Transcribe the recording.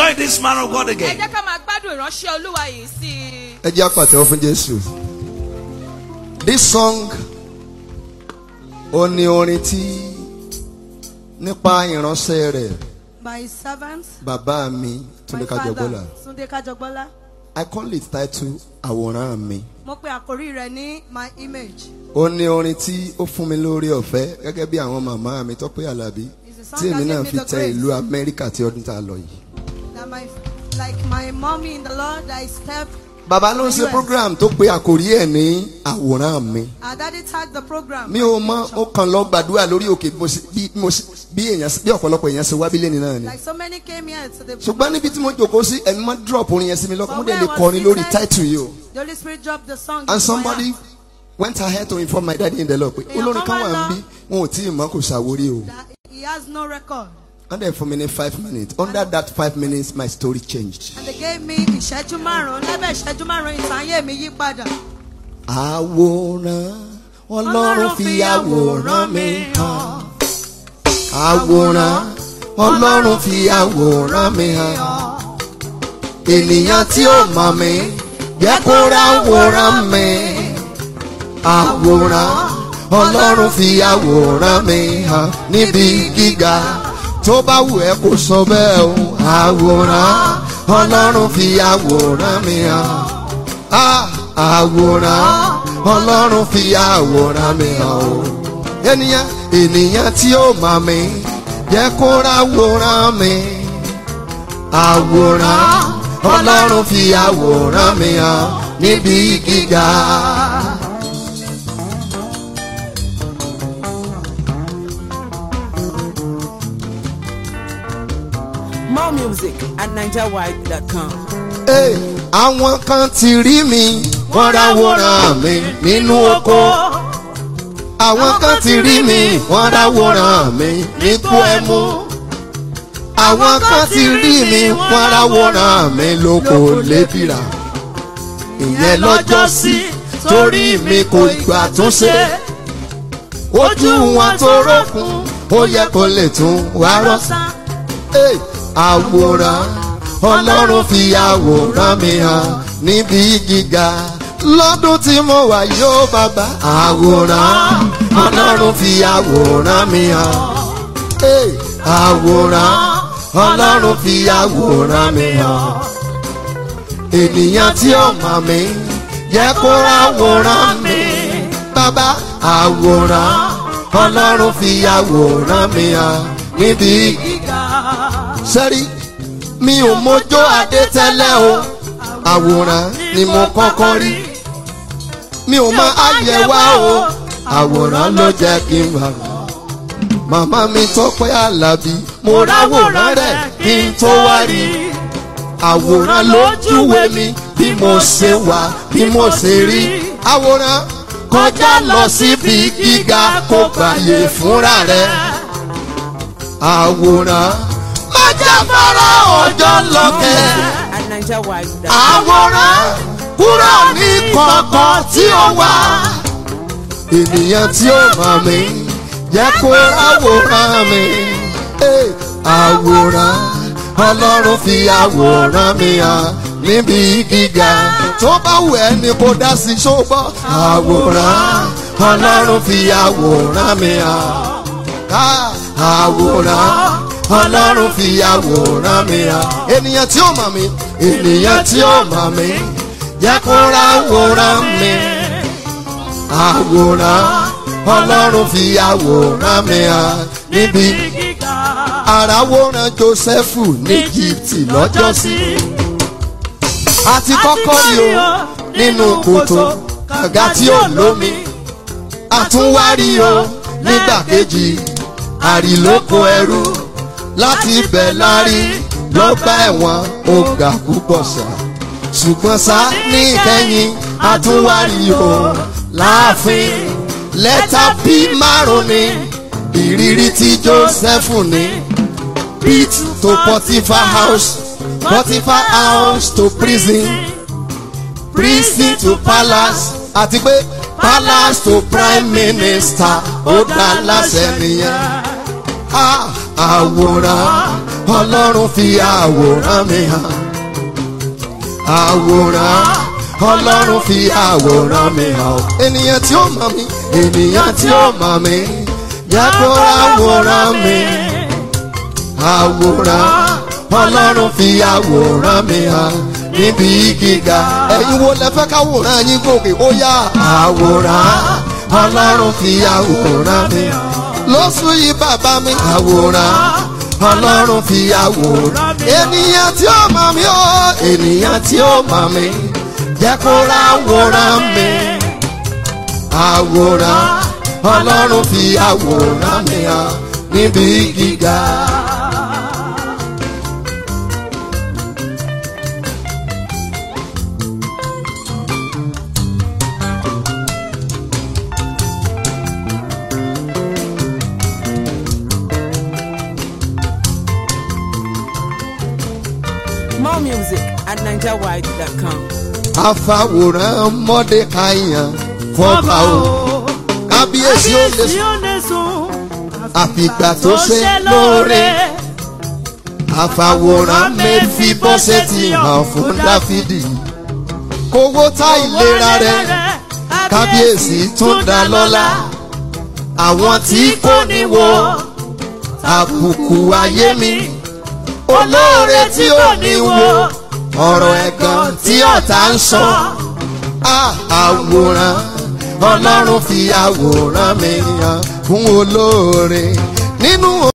enjoy this man of God ẹ again. jẹ́ ká máa gbádùn ìránṣẹ́ olúwa yìí sí i. ẹ jẹ́ àpàtẹ́wọ́ fún jésù. this song ó ní orin tí nípa ìránṣẹ́ rẹ̀ by his servant, bàbá mi túnde my father, kájọgbọ́là Sunday Kajogbola. i call it title àwòrán mi. Mo pe àkórí rẹ̀ ní my image. ó ní orin tí ó fún mi lórí ọ̀fẹ́ gẹ́gẹ́ bí àwọn màmá mi tọ́pẹ́ àlàbí It's a song tí èmi that náà gave me fi the tẹ grace. ìlú amẹ́ríkà tí ọdún tá a lọ yìí. That my like my mommy in the Lord that I stepped. bàbá ló ń ṣe US. program tó pe àkòrí ẹ̀ ní àwòrán mi. Our daddy tagged the program. mi ò mọ ó kàn lọ gbàdúrà lórí òkè bí mo ṣe- bí mo ṣe- bí èèyàn bí ọ̀pọ̀lọpọ̀ èèyàn ṣe wá bílẹ̀ ní náà ni. Like so many came here to the. ṣùgbọ́n níbi tí mo jòkó sí ẹ̀mí mọ́ drop orin yẹn sí mi lọ́kàn mo dẹ̀ lè Somewhere was kọrin lórí seated. title yìí o. The Holy Spirit dropped the song. and into my somebody heart went ahead to inform my daddy in the Lord pé Èèyàn olórin kan kan wà wá ń bí wọn ò tí ì mọ kò ṣàwórí o. That he has no record. and then for me in five minutes under that five minutes my story changed. And they gave me ìṣẹ́jú márùn-ún lábẹ́ ìṣẹ́jú márùn-ún ìtàn ayé mi yí padà. àwòrán ọlọ́run fi àwòrán mi hàn. àwòrán ọlọ́run fi àwòrán mi hàn. ènìyàn tí ó mọ̀ mí jẹ́ kó ra àwòrán mi. àwòrán ọlọ́run fi àwòrán mi hàn níbi gíga tó bá wù ẹ́ kó sọ bẹ́ẹ̀ o. àwòrán ọlọ́run fi àwòrán mi hàn. Ah, àwòrán ọlọ́run fi àwòrán mi hàn o. ènìyàn ènìyàn tí ó mọ̀ mí jẹ́ kó ra àwòrán mi. àwòrán ọlọ́run fi àwòrán mi hàn níbi gíga. More music at NigerWide.com. Hey, àwọn kan ti rí mi wọ́n ráwòrán mi nínú oko. àwọn kan ti rí mi wọ́n ráwòrán mi nípò ẹmu. àwọn kan ti rí mi wọ́n ráwòrán mi lóko lébìrà. ìyẹn lọ́jọ́ sí torí mi kò gbà tún ṣe. ojú wọn tó rókun ó yẹ kó lè tún wá rọ́ṣà. Hey, àwòrán ọlọ́run fi àwòrán mi hàn níbi gíga lọ́dún tí mo wà yóò bàbá àwòrán ọlọ́run fi àwòrán mi hàn Hey, àwòrán ọlọ́run fi àwòrán mi hàn ènìyàn tí ó mọ̀ mí jẹ́ kó ráwòrán mi bàbá àwòrán ọlọ́run fi àwòrán mi hàn níbi gíga sẹ́rí mi ò mọjọ́ adé tẹ́lẹ̀ o àwòrán ni mo kọ́kọ́ rí mi ò mọ àyẹ̀wá o àwòrán ló jẹ́ kí n wà. màmá mi tọ́pẹ́ àlàbí mo ráwòrán rẹ̀ kí n tó wá rí àwòrán lójúwe mi bí mo ṣe wà bí mo ṣe rí àwòrán kọjá lọ síbi gíga kó gbàyè fúnra rẹ̀ àwòrán májáfárá ọjọ́ lọ́kẹ́ At NigerWide.com. àwòrán kúrò ní kọ̀ọ̀kan tí ó wà. ènìyàn tí ó mọ̀ mí jẹ́ kó àwòrán mi. Hey, àwòrán ọlọ́run fi àwòrán mi hàn níbi gíga tó bá wù ẹ́ ni kò dá sí ṣógbọ́. àwòrán ọlọ́run fi àwòrán mi hàn. Ah, àwòrán ọlọ́run fi àwòrán mi hàn. ènìyàn tí ó mọ̀ mí ènìyàn tí ó mọ̀ mí jẹ́ kó ra àwòrán mi. àwòrán ọlọ́run fi àwòrán mi hàn níbi àràwòrán Jósẹ́fù ní Íjíbítì lọ́jọ́sí. àti kọ́kọ́ rí o nínú kòtò kànga tí ó lómi. àtúnwárí o nígbà kejì àrìlóko ẹrú láti ibẹ̀ lárí ló bá ẹ̀wọ̀n ó ga púpọ̀ sá. ṣùgbọ́n sá ní ìkẹyìn àtúnwárí o láàfin lẹ́tà bí márùn ni ìrírí tí Jósẹ́fù ní pit to Potiphar house Potiphar house to prison prison to palace àti pé palace to prime minister ó dá láṣẹ nìyẹn. Ah, àwòrán ọlọ́run fi àwòrán mi hàn àwòrán ọlọ́run fi àwòrán mi hàn ènìyàn tí ó mọ̀ mí ènìyàn tí ó mọ̀ mí jẹ́ kó àwòrán mi àwòrán ọlọ́run fi àwòrán mi hàn níbi gíga ẹ̀yin wo lẹ fẹ́ káwòrán yín gòkè ó yá àwòrán ọlọ́run fi àwòrán mi hàn lóṣù yìí bàbá mi àwòrán ọlọ́run fi àwòrán ènìyàn tí ó mọ̀ mí ó ènìyàn tí ó mọ̀ mí jẹ́ kó ráwòrán mi àwòrán ọlọ́run fi àwòrán mi hàn níbi gíga. More music at NigerWide.com. àfàwòrán mọ́dékàyàn fọ́ba o kábíyèsí ó lè sùn ó lè sùn. àfìgbà tó ṣe lóore àfàwòrán mẹ́fì bọ́sẹ̀ ti hàn fún dáfídì kówó tá ìlera rẹ̀ kábíyèsí tún dá lọ́lá àwọn tí kò ní wo àbùkù ayé mi olóore tí ò ní wo ọ̀rọ̀ ẹ̀gàn tí ọ̀tá ń sọ Ah, àwòrán ọlọ́run fi àwòrán mi hàn fún olóore nínú.